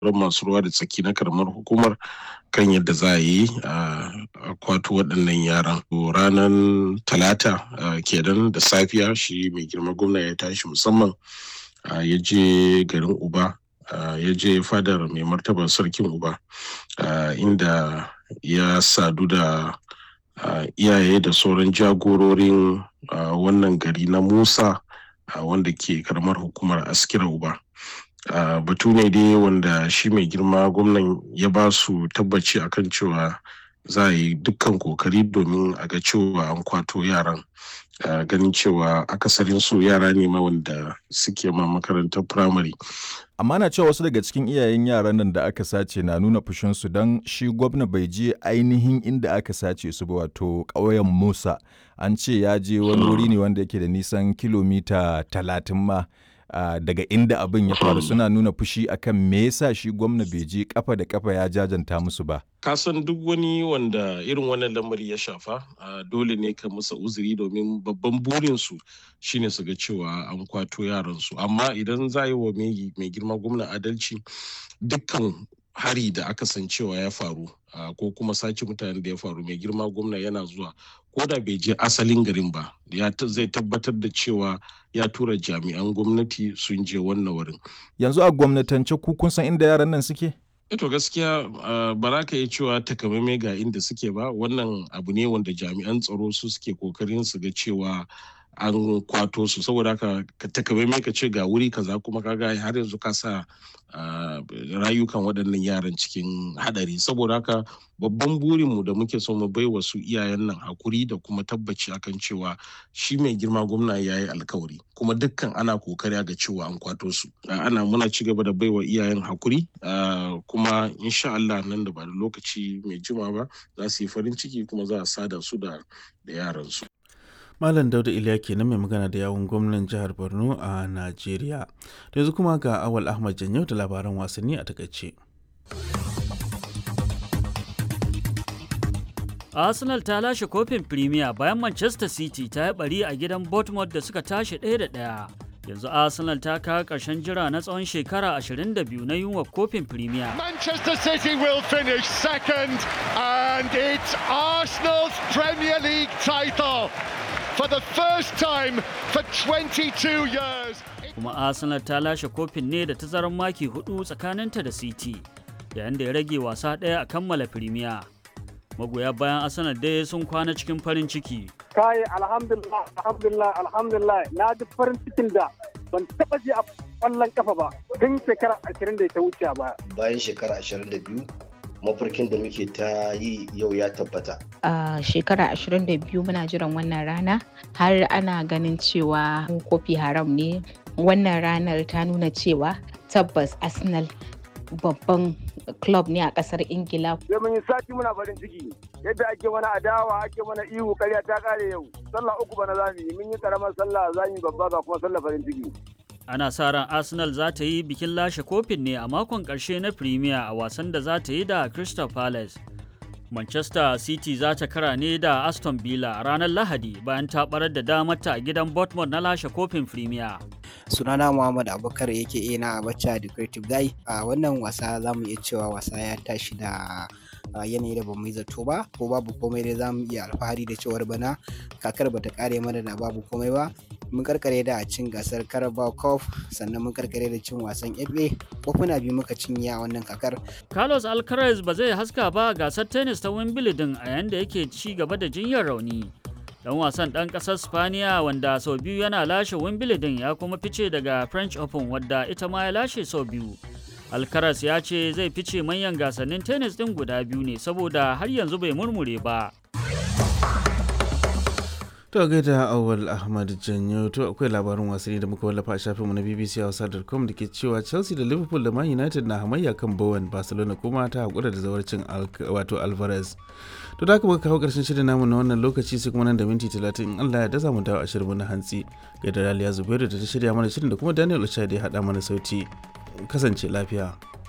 masu ruwa da tsaki na karamar hukumar kan yadda za a yi a kwato waɗannan yaran ranar talata kenan da safiya shi mai girma gwamna ya tashi musamman ya je garin uba ya je fadar mai martaba sarkin uba inda ya sadu da iyaye da sauran jagororin wannan gari na musa wanda ke karamar hukumar askira uba batu ne dai wanda shi mai girma gwamnan ya ba su tabbaci akan cewa za a yi dukkan kokari domin a ga cewa an kwato yaran ganin cewa akasarin su yara ne ma wanda suke ma makarantar firamare amma na cewa wasu daga cikin iyayen yaran nan da aka sace na nuna fushinsu don shi gwamna bai je ainihin inda aka sace su ba wato ƙauyen musa an ce ya je wani wuri ne wanda yake da nisan kilomita talatin ma Uh, daga inda abin ya faru suna nuna fushi akan me yasa shi gwamna bai je kafa da kafa ya jajanta musu ba kasan duk wani wanda irin wannan lamari ya shafa uh, dole ne ka musa uzuri domin babban burinsu shine su ga cewa an kwato yaransu amma idan za yi wa mai girma gwamna adalci dukkan hari da aka san cewa ya faru uh, ko kuma sace mutanen da ya faru mai girma gwamna yana zuwa ko da bai je asalin garin ba ya zai tabbatar da cewa ya tura jami'an gwamnati sun je wannan wurin yanzu a gwamnatance ku kun san inda yaran nan suke to gaskiya ba za ka yi cewa takamaimai ga inda suke ba wannan abu ne wanda jami'an tsaro su suke kokarin su ga cewa an kwato su saboda haka ka takamaimai ka ce ga wuri kaza kuma kaga har yanzu ka sa rayukan waɗannan yaran cikin hadari saboda haka babban burinmu da muke so mu bai wa su iyayen nan hakuri da kuma tabbaci akan cewa shi mai girma gwamna ya yi alkawari kuma dukkan ana kokari ga cewa an kwato su ana muna ci gaba da baiwa iyayen hakuri kuma insha Allah nan da ba da lokaci mai jima ba za su yi farin ciki kuma za a sada su da yaran su Malam Dauda Iliya kenan mai magana da yawun gwamnan jihar Borno a Najeriya. Da yanzu kuma ga Awal Ahmad Janyau da labaran wasanni a takaice. Arsenal ta lashe kofin Premier bayan Manchester City ta yi bari a gidan Bournemouth da suka tashi ɗaya da ɗaya. Yanzu Arsenal ta kawo ƙarshen jira na tsawon shekara 22 na yunwa kofin Premier. Manchester City will finish second and it's Arsenal's Premier League title. for the first time for 22 years. Kuma Arsenal ta lashe kofin ne da tazarar maki hudu tsakaninta da City, yayin da ya rage wasa ɗaya a kammala Premier. Magoya bayan Arsenal dai sun kwana cikin farin ciki. Kai alhamdulillah alhamdulillah alhamdulillah na ji farin cikin da ban taba ji a kwallon kafa ba tun shekara 20 da ta wuce ba. Bayan shekara 22 mafarkin da muke ta yi yau ya tabbata. A shekara 22 muna jiran wannan rana har ana ganin cewa kofi haram ne. Wannan ranar ta nuna cewa tabbas Arsenal babban club ne a kasar Ingila. Sai mun yi sati muna farin ciki yadda ake mana adawa ake mana ihu karya ta kare yau. Sallah uku bana zamu yi mun yi karamar sallah zamu yi babba ga kuma sallah farin ciki. ana sa ran arsenal za ta yi bikin lashe kofin ne a makon ƙarshe na premier a wasan da za ta yi da crystal palace manchester city za ta kara ne da aston villa a ranar lahadi bayan ta barar da damarta a gidan bournemouth na lashe kofin premier sunana muhammad abubakar yake ina abacha the creative guy a wannan wasa za mu iya cewa wasa ya tashi da yanayi da bamu yi zato ba ko babu komai dai za mu iya alfahari da cewar bana kakar bata kare mana da babu komai ba mun karkare da cin gasar carabao cup sannan mun karkare da cin wasan fa kofuna biyu muka cinye a wannan kakar carlos alcaraz ba zai haska ba gasar tennis ta wimbledon a yanda yake ci gaba da jinyar rauni dan wasan dan kasar spaniya wanda sau biyu yana lashe wimbledon ya kuma fice daga french open wadda ita ma ya lashe sau biyu alcaraz ya ce zai fice manyan gasannin tennis din guda biyu ne saboda har yanzu bai murmure ba To gaida awal Ahmad Janyo to akwai labarin wasanni da muka wallafa a shafinmu na BBC Hausa.com da ke cewa Chelsea da Liverpool da Man United na hamayya kan Bowen Barcelona kuma ta haƙura da zawarcin wato Alvarez. To da muka kawo ƙarshen shirin namu na wannan lokaci sai kuma nan da minti talatin in Allah ya da mu dawo a shirin na hantsi. Gaida Raliya Zubairu da ta shirya mana shirin da kuma Daniel Ochade ya haɗa mana sauti. Kasance lafiya.